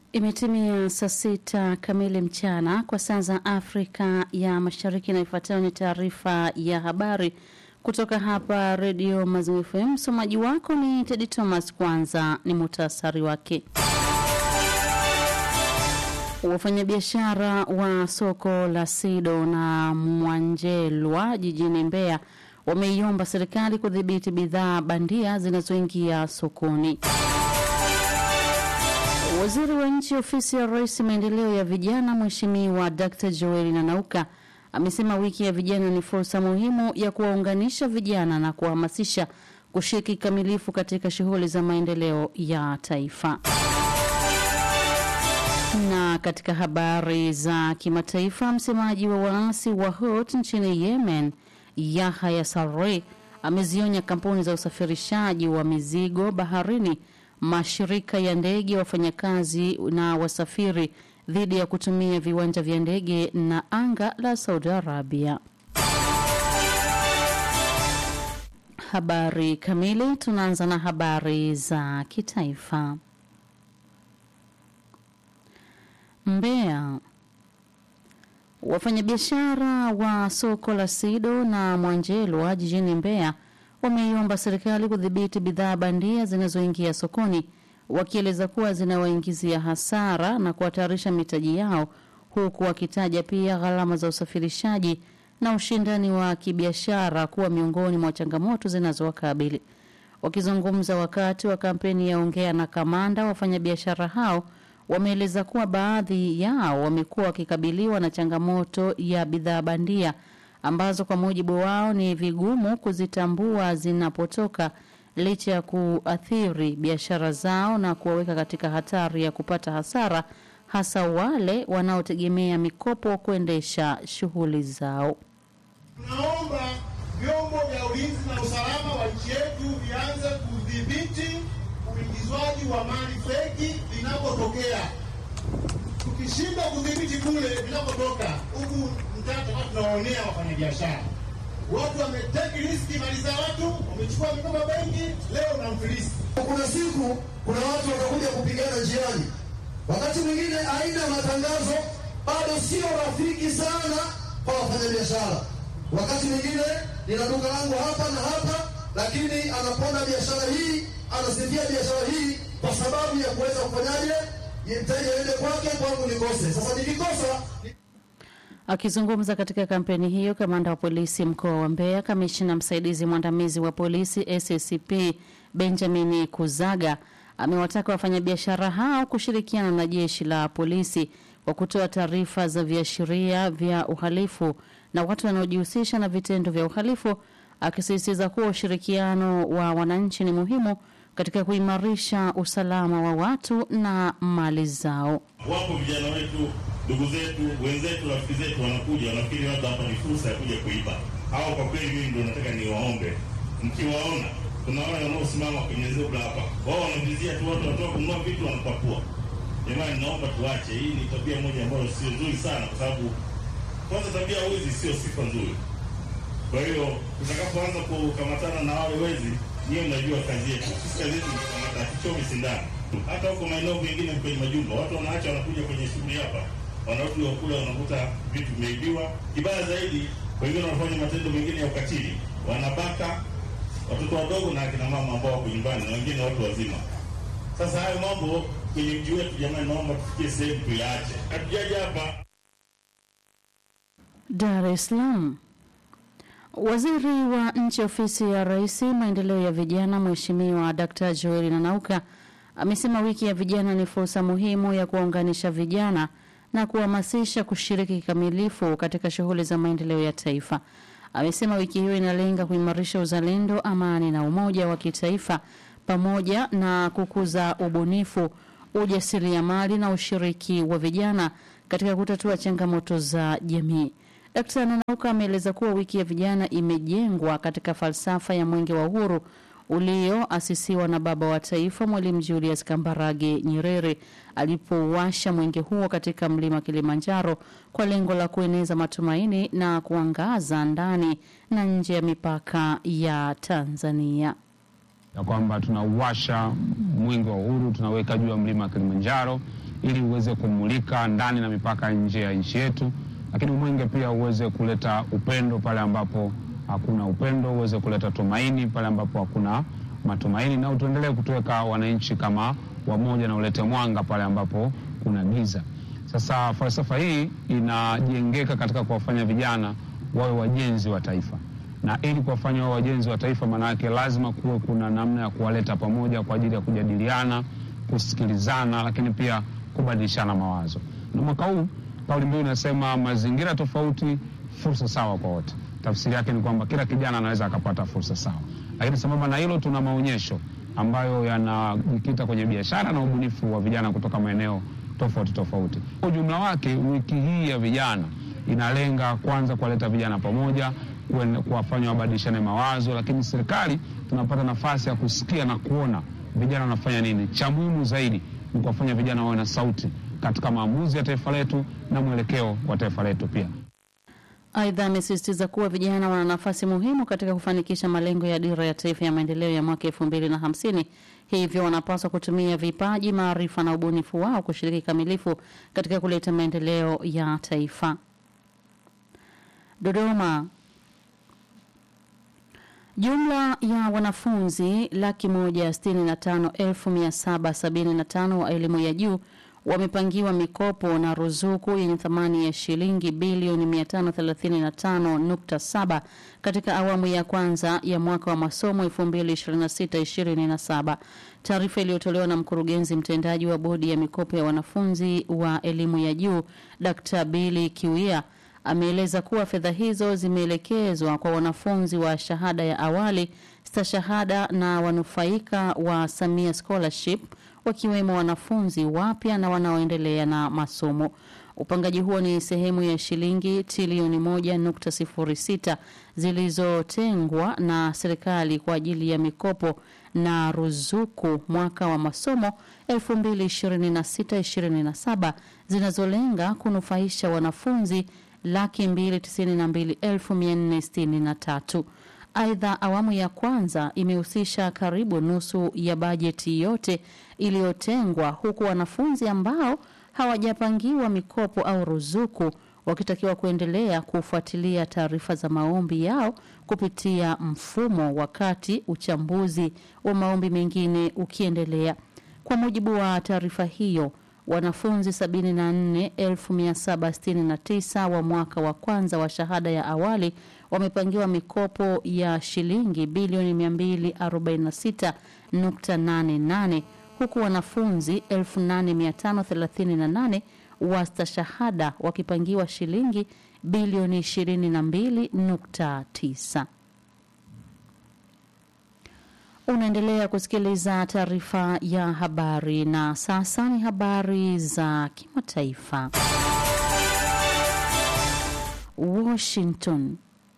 Imetimia saa sita kamili mchana kwa saa za Afrika ya Mashariki, na ifuatayo ni taarifa ya habari kutoka hapa Redio Mazimu FM. Msomaji wako ni Tedi Thomas. Kwanza ni muhtasari wake. Wafanyabiashara wa soko la Sido na Mwanjelwa jijini Mbeya wameiomba serikali kudhibiti bidhaa bandia zinazoingia sokoni. Waziri wa nchi ofisi ya Rais maendeleo ya vijana, Mheshimiwa Dr. Joel Nanauka amesema wiki ya vijana ni fursa muhimu ya kuwaunganisha vijana na kuwahamasisha kushiriki kikamilifu katika shughuli za maendeleo ya taifa. Na katika habari za kimataifa, msemaji wa waasi wa Houthi nchini Yemen, Yahya Sarre amezionya kampuni za usafirishaji wa mizigo baharini mashirika ya ndege, wafanyakazi na wasafiri dhidi ya kutumia viwanja vya ndege na anga la Saudi Arabia. Habari kamili. Tunaanza na habari za kitaifa. Mbeya, wafanyabiashara wa soko la Sido na Mwanjelwa jijini Mbeya wameiomba serikali kudhibiti bidhaa bandia zinazoingia sokoni, wakieleza kuwa zinawaingizia hasara na kuhatarisha mitaji yao, huku wakitaja pia gharama za usafirishaji na ushindani wa kibiashara kuwa miongoni mwa changamoto zinazowakabili. Wakizungumza wakati wa kampeni ya Ongea na Kamanda, wafanyabiashara hao wameeleza kuwa baadhi yao wamekuwa wakikabiliwa na changamoto ya bidhaa bandia ambazo kwa mujibu wao ni vigumu kuzitambua zinapotoka licha ya kuathiri biashara zao na kuwaweka katika hatari ya kupata hasara, hasa wale wanaotegemea mikopo kuendesha shughuli zao. Tunaomba vyombo vya ulinzi na usalama wa nchi yetu vianze kudhibiti uingizwaji wa mali feki vinapotokea. Tukishindwa kudhibiti kule vinapotoka huku mtata, tunawaonea wafanyabiashara. Watu wameteki riski mali za watu, wamechukua mikoba benki, leo na mfilisi. Kuna siku kuna watu watakuja kupigana njiani, wakati mwingine aina ya matangazo bado sio rafiki sana kwa wafanyabiashara. Wakati mwingine nina duka langu hapa na hapa, lakini anaponda biashara hii, anasifia biashara hii kwa sababu ya kuweza kufanyaje, mteja ende kwake, kwangu nikose. Sasa nikikosa Akizungumza katika kampeni hiyo, kamanda wa polisi mkoa wa Mbeya, kamishina msaidizi mwandamizi wa polisi SACP Benjamin Kuzaga amewataka wafanyabiashara hao kushirikiana na jeshi la polisi kwa kutoa taarifa za viashiria vya uhalifu na watu wanaojihusisha na vitendo vya uhalifu, akisisitiza kuwa ushirikiano wa wananchi ni muhimu katika kuimarisha usalama wa watu na mali zao. Wapo vijana wetu, ndugu zetu, wenzetu, rafiki zetu wanakuja, wanafikiri labda hapa ni fursa ya kuja kuiba. Hao kwa kweli, mimi ndo nataka niwaombe, mkiwaona, kuna wale wanaosimama kwenye zebra hapa, wao wanavizia tu watu, wanatoka kununua vitu, wanapakua. Jamani, naomba tuache. Hii ni tabia moja ambayo sio nzuri sana, kwa sababu kwanza, tabia wizi sio sifa nzuri. Kwa hiyo tutakapoanza kukamatana na wale wezi, niyo mnajua kazi yetu. Sisi kazi yetu ni kukamata, hatuchomi sindano. Hata huko maeneo mengine kwenye majumba, watu wanaacha, wanakuja kwenye shughuli hapa, wanarudi wakula, wanakuta vitu vimeibiwa. Kibaya zaidi, wengine wanafanya matendo mengine ya ukatili, wanabaka watoto wadogo na akina mama ambao wako nyumbani, na wengine watu wazima. Sasa hayo mambo kwenye mji wetu, jamani, naomba tufikie sehemu tuyaache. Hatujaja hapa Dar es Salaam. Waziri wa nchi ofisi ya Rais maendeleo ya vijana, Mheshimiwa Dr. Joel Nanauka amesema wiki ya vijana ni fursa muhimu ya kuwaunganisha vijana na kuhamasisha kushiriki kikamilifu katika shughuli za maendeleo ya taifa. Amesema wiki hiyo inalenga kuimarisha uzalendo, amani na umoja wa kitaifa pamoja na kukuza ubunifu, ujasiriamali na ushiriki wa vijana katika kutatua changamoto za jamii. Dkt. Nanauka ameeleza kuwa wiki ya vijana imejengwa katika falsafa ya mwenge wa uhuru ulioasisiwa na baba wa taifa Mwalimu Julius Kambarage Nyerere alipouasha mwenge huo katika mlima Kilimanjaro kwa lengo la kueneza matumaini na kuangaza ndani na nje ya mipaka ya Tanzania. ya kwamba tunauwasha mwenge wa uhuru tunaweka juu ya mlima Kilimanjaro ili uweze kumulika ndani na mipaka nje ya nchi yetu, lakini mwenge pia uweze kuleta upendo pale ambapo hakuna upendo, uweze kuleta tumaini pale ambapo hakuna matumaini, na utuendelee kutuweka wananchi kama wamoja na ulete mwanga pale ambapo kuna giza. Sasa falsafa hii inajengeka katika kuwafanya vijana wawe wajenzi wa taifa, na ili kuwafanya wawe wajenzi wa taifa, maana yake lazima kuwe kuna namna ya kuwaleta pamoja kwa ajili ya kujadiliana, kusikilizana, lakini pia kubadilishana mawazo. Na mwaka huu kauli mbiu inasema mazingira tofauti, fursa sawa kwa wote. Tafsiri yake ni kwamba kila kijana anaweza akapata fursa sawa, lakini sambamba na hilo, tuna maonyesho ambayo yanajikita kwenye biashara na ubunifu wa vijana kutoka maeneo tofauti tofauti. Kwa ujumla wake, wiki hii ya vijana inalenga kwanza kuwaleta vijana pamoja, kuen- kuwafanya wabadilishane mawazo, lakini serikali tunapata nafasi ya kusikia na kuona vijana wanafanya nini. Cha muhimu zaidi ni kuwafanya vijana wawe na sauti katika maamuzi ya taifa letu na mwelekeo wa taifa letu pia. Aidha, amesisitiza kuwa vijana wana nafasi muhimu katika kufanikisha malengo ya dira ya taifa ya maendeleo ya mwaka elfu mbili na hamsini. Hivyo wanapaswa kutumia vipaji, maarifa na ubunifu wao kushiriki kamilifu katika kuleta maendeleo ya taifa. Dodoma. Jumla ya wanafunzi laki moja sitini na tano elfu mia saba sabini na tano wa elimu ya juu wamepangiwa mikopo na ruzuku yenye thamani ya shilingi bilioni 535.7 katika awamu ya kwanza ya mwaka wa masomo 2026-2027. Taarifa iliyotolewa na mkurugenzi mtendaji wa bodi ya mikopo ya wanafunzi wa elimu ya juu Dr. Billy Kiwia ameeleza kuwa fedha hizo zimeelekezwa kwa wanafunzi wa shahada ya awali, stashahada na wanufaika wa Samia Scholarship wakiwemo wanafunzi wapya na wanaoendelea na masomo. Upangaji huo ni sehemu ya shilingi trilioni moja nukta sifuri sita zilizotengwa na serikali kwa ajili ya mikopo na ruzuku mwaka wa masomo 2026-2027 zinazolenga kunufaisha wanafunzi laki mbili tisini na mbili elfu mia nne sitini na tatu. Aidha, awamu ya kwanza imehusisha karibu nusu ya bajeti yote iliyotengwa, huku wanafunzi ambao hawajapangiwa mikopo au ruzuku wakitakiwa kuendelea kufuatilia taarifa za maombi yao kupitia mfumo, wakati uchambuzi wa maombi mengine ukiendelea. Kwa mujibu wa taarifa hiyo, wanafunzi 74769 wa mwaka wa kwanza wa shahada ya awali wamepangiwa mikopo ya shilingi bilioni 246.88 huku wanafunzi 8538 wa stashahada wakipangiwa shilingi bilioni 22.9. Unaendelea kusikiliza taarifa ya habari na sasa ni habari za kimataifa. Washington.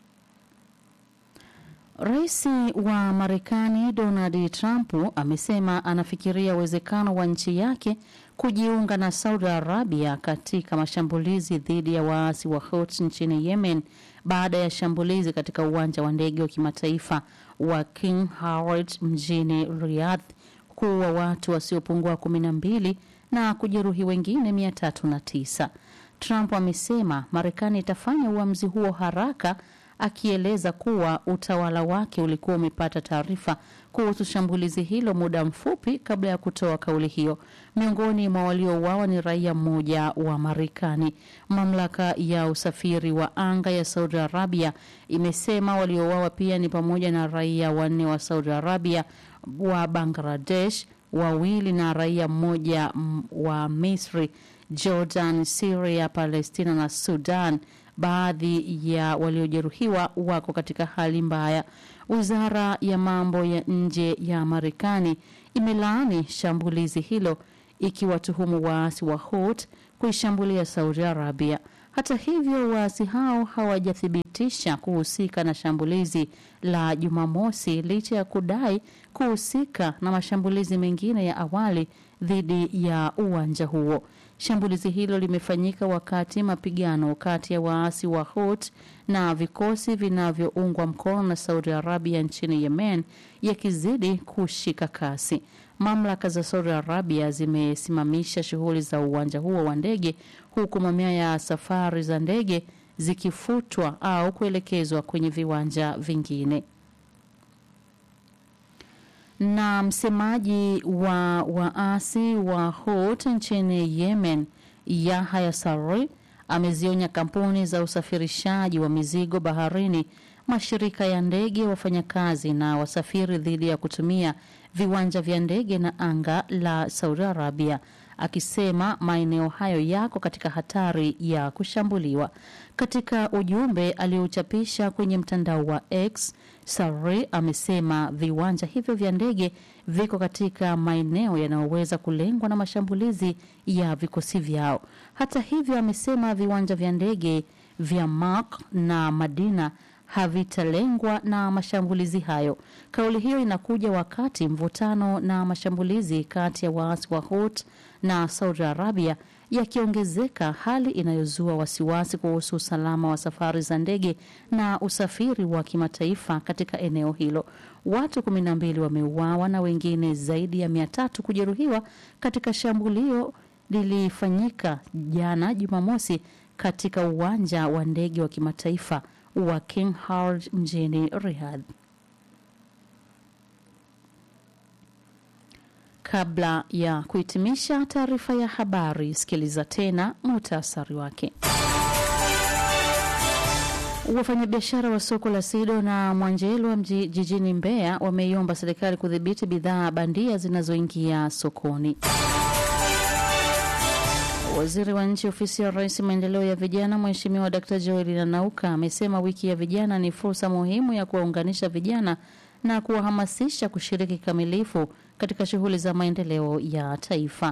Rais wa Marekani Donald Trump amesema anafikiria uwezekano wa nchi yake kujiunga na Saudi Arabia katika mashambulizi dhidi ya waasi wa Houthi nchini Yemen baada ya shambulizi katika uwanja wa ndege wa kimataifa wa King Howard mjini Riyadh kuua watu wasiopungua kumi na mbili na kujeruhi wengine mia tatu na tisa. Trump amesema Marekani itafanya uamuzi huo haraka akieleza kuwa utawala wake ulikuwa umepata taarifa kuhusu shambulizi hilo muda mfupi kabla ya kutoa kauli hiyo. Miongoni mwa waliouawa ni raia mmoja wa Marekani. Mamlaka ya usafiri wa anga ya Saudi Arabia imesema waliouawa pia ni pamoja na raia wanne wa Saudi Arabia, wa Bangladesh wawili na raia mmoja mm, wa Misri, Jordan, Syria, Palestina na Sudan. Baadhi ya waliojeruhiwa wako katika hali mbaya. Wizara ya mambo ya nje ya Marekani imelaani shambulizi hilo ikiwatuhumu waasi wa Houthi kuishambulia Saudi Arabia. Hata hivyo, waasi hao hawajathibitisha kuhusika na shambulizi la Jumamosi licha ya kudai kuhusika na mashambulizi mengine ya awali dhidi ya uwanja huo. Shambulizi hilo limefanyika wakati mapigano kati ya waasi wa Houthi na vikosi vinavyoungwa mkono na Saudi Arabia nchini Yemen yakizidi kushika kasi. mamlaka za Saudi Arabia zimesimamisha shughuli za uwanja huo wa ndege huku mamia ya safari za ndege zikifutwa au kuelekezwa kwenye viwanja vingine. Na msemaji wa waasi wa Houthi nchini Yemen, Yahya Sarri, amezionya kampuni za usafirishaji wa mizigo baharini, mashirika ya ndege, wafanyakazi na wasafiri dhidi ya kutumia viwanja vya ndege na anga la Saudi Arabia, akisema maeneo hayo yako katika hatari ya kushambuliwa. Katika ujumbe aliochapisha kwenye mtandao wa X, Sarri amesema viwanja hivyo vya ndege viko katika maeneo yanayoweza kulengwa na mashambulizi ya vikosi vyao. Hata hivyo, amesema viwanja vya ndege vya Mark na Madina havitalengwa na mashambulizi hayo. Kauli hiyo inakuja wakati mvutano na mashambulizi kati ya waasi wa Houthi na Saudi Arabia yakiongezeka, hali inayozua wasiwasi kuhusu usalama wa safari za ndege na usafiri wa kimataifa katika eneo hilo. Watu kumi na mbili wameuawa na wengine zaidi ya mia tatu kujeruhiwa katika shambulio lilifanyika jana Jumamosi katika uwanja wa ndege wa kimataifa wa King Khalid mjini Riyadh. Kabla ya kuhitimisha taarifa ya habari, sikiliza tena muhtasari wake. Wafanyabiashara wa soko la Sido na Mwanjelwa mji- jijini Mbeya wameiomba serikali kudhibiti bidhaa bandia zinazoingia sokoni. Waziri wa nchi ofisi ya Rais maendeleo ya vijana Mheshimiwa Dkt. Joel Nanauka amesema wiki ya vijana ni fursa muhimu ya kuwaunganisha vijana na kuwahamasisha kushiriki kikamilifu katika shughuli za maendeleo ya taifa.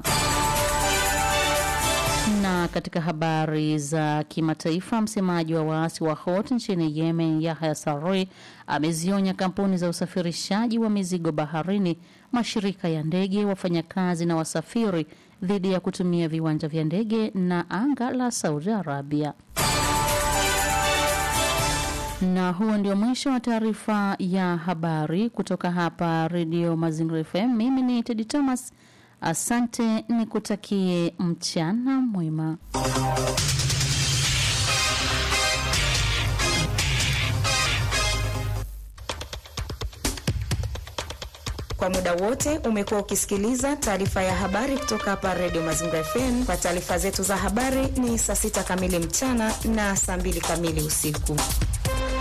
Na katika habari za kimataifa, msemaji wa waasi wa Houthi nchini Yemen, Yahya Sarri, amezionya kampuni za usafirishaji wa mizigo baharini, mashirika ya ndege, wafanyakazi na wasafiri dhidi ya kutumia viwanja vya ndege na anga la Saudi Arabia. Na huo ndio mwisho wa taarifa ya habari kutoka hapa Redio Mazingira FM. Mimi ni Tedi Thomas, asante, nikutakie mchana mwema. Kwa muda wote umekuwa ukisikiliza taarifa ya habari kutoka hapa Radio Mazingira FM. Kwa taarifa zetu za habari ni saa sita kamili mchana na saa mbili kamili usiku.